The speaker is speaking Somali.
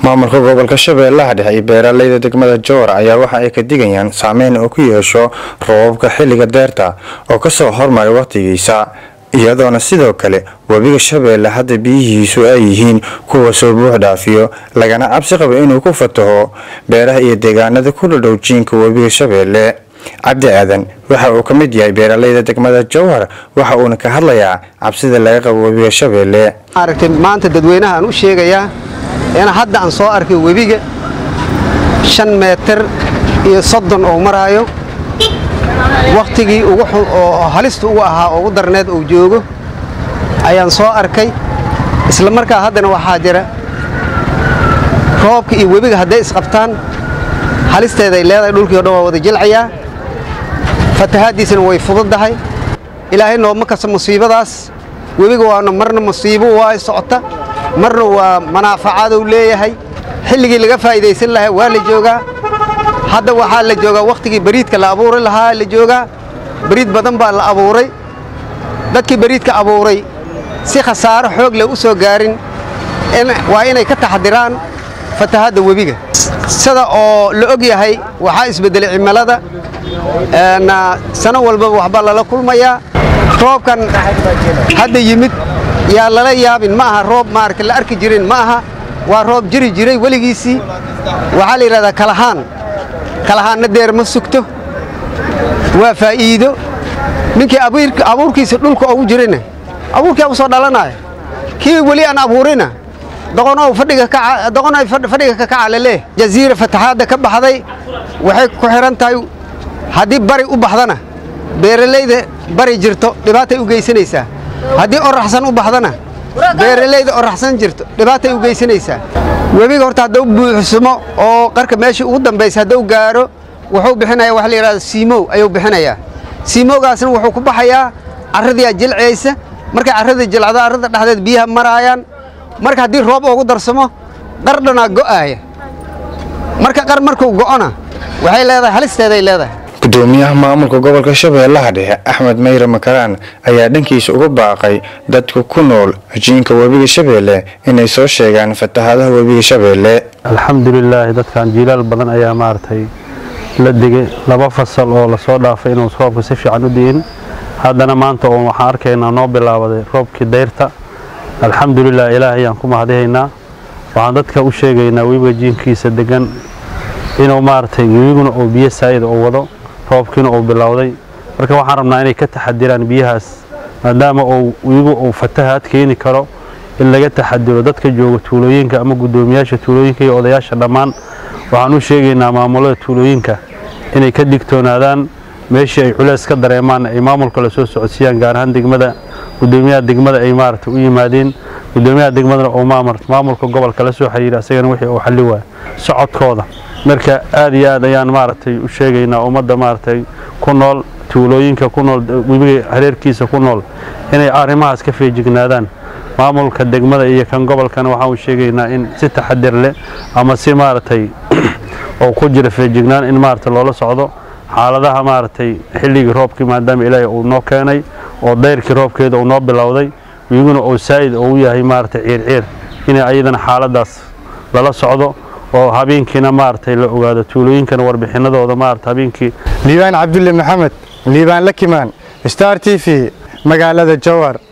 maamulka gobolka shabeellaha dhexe iyo beeraleyda degmada jowar ayaa waxa ay ka digayaan saameyn uu ku yeesho roobabka xilliga deerta oo kasoo hormaray wakhtigiisa iyadoona sidoo kale webiga shabeelle hadda biyihiisu ay yihiin kuwa soo buux dhaafiyo lagana cabsi qabo inuu ku fataho beeraha iyo deegaanada ku dhadhow jiinka webiga shabeelle cabdi aadan waxa uu ka mid yahay beeraleyda degmada jowhar waxa uuna ka hadlayaa cabsida laga qabo webiga shabeelle aragtay maanta dadweynaha aan u sheegayaa in hadda aan soo arkay webiga shan meetar iyo soddon oo maraayo wakhtigii oo halista ugu ahaa oo ugu darneed uu joogo ayaan soo arkay isla markaa haddana waxaa jira roobka iyo webiga hadday isqabtaan halisteeday leedahay dhulkii o dhan waa wada jilcayaa fatahaaddiisana way fududdahay ilaahay nooma kasta musiibadaas webiga waana marna musiibo waa socota marna waa manaafacaadou leeyahay xilligii laga faa'iidaysan lahaa waa la joogaa hadda waxaa la joogaa wakhtigii bariidka la abuuri lahaa la joogaa bariid badan baa la abuuray dadkii bariidka abuuray si khasaaro xoog leh u soo gaarin waa inay ka taxdiraan fatahaadda webiga sida oo la og yahay waxaa isbeddelay cimilada sano walbaba waxbaa lala kulmayaa roobkan hadda yimid yaa lala yaabin ma aha roob maarata la arki jirin ma aha waa roob jiri jiray weligiisii waxaa la yidhahdaa kalahaan kalahaanna deer ma sugto waa faa'iido ninkii abuurkiisa dhulka ugu jirayna abuurkii u soo dhalanaya kii weli aan abuurina doqonow fadhiga ka kaca laleeh jaziira fataxaadda ka baxday waxay ku xidhan tahay haddii bari u baxdana beeralayda bari jirto dhibaatay u geysanaysaa haddii oraxsan u baxdana beeralayda oraxsan jirto dhibaatay u geysanaysaa webiga horta hadduu buuxsumo oo qarka meeshii ugu dambaysa hadduu gaaro wuxuu bixinaya waxa la yidhahda siimow ayuu bixinayaa siimowgaasna wuxuu ku baxayaa carradiyaa jilcaysa markay carrada jilcdo carrada dhexdeed biyaha maraayaan marka haddii roob ugu darsamo qardhanaa go'aaya marka qar markuu go'ona waxay leedahay halisteeday leedahay gudoomiyaha maamulka gobolka shabeellaha dhexe axmed mayre makaraan ayaa dhankiisa uga baaqay dadka ku nool jiinka webiga shabeelle inay soo sheegaan fatahaadaha webiga shabeelle alxamdulilaahi dadkan jiilaal badan ayaa maaragtay la digay laba fasal oo lasoo dhaafay inuu roobka si fiican u di'in haddana maanta oo waxaan arkaynaa noo bilaabaday roobkii dayrta alxamdulilah ilaahay ayaan ku mahadihaynaa waxaan dadka u sheegaynaa webiga jiinkiisa degan inuu maaragtay webiguna uu biyo saa'ida uu wado roobkiina uu bilowday marka waxaan rabnaa inay ka taxadiraan biyahaas maadaama uu webigu uu fatahaad keeni karo in laga taxadiro dadka jooga tuulooyinka ama guddoomiyaasha tuulooyinka iyo odayaasha dhammaan waxaan u sheegaynaa maamulada tuulooyinka inay ka digtoonaadaan meeshii ay culeys ka dareemaan ay maamulka la soo socodsiiyaan gaar ahaan degmada guddoomiyaha degmada ay maaragtay u yimaadeen guddoomiyaha degmadana uu maamulka gobolka la soo xiriira isagana wixii uu xalli waaya socodkooda marka aad iyo aad ayaan maaragtay u sheegaynaa ummadda maaragtay ku nool tuulooyinka ku nool webiga hareerkiisa ku nool inay arrimahaas ka feejignaadaan maamulka degmada iyo kan gobolkana waxaan u sheegaynaa in si taxadir leh ama si maaragtay oo ku jira feejignaan in maaragtay loola socdo xaaladaha maaragtay xilligii roobkii maadaama ilaahay uu noo keenay oo dayrkii roobkeeda uu noo bilowday wiguna uu saa'id uu yahay maaragtay ciirciir inay ayadana xaaladaas lala socdo oo habeenkiina maaragtay la ogaado tuulooyinkana warbixinadooda maaragtay habeenkii liibaan cabdulle maxamed liibaan lakimaan star t v magaalada jowhar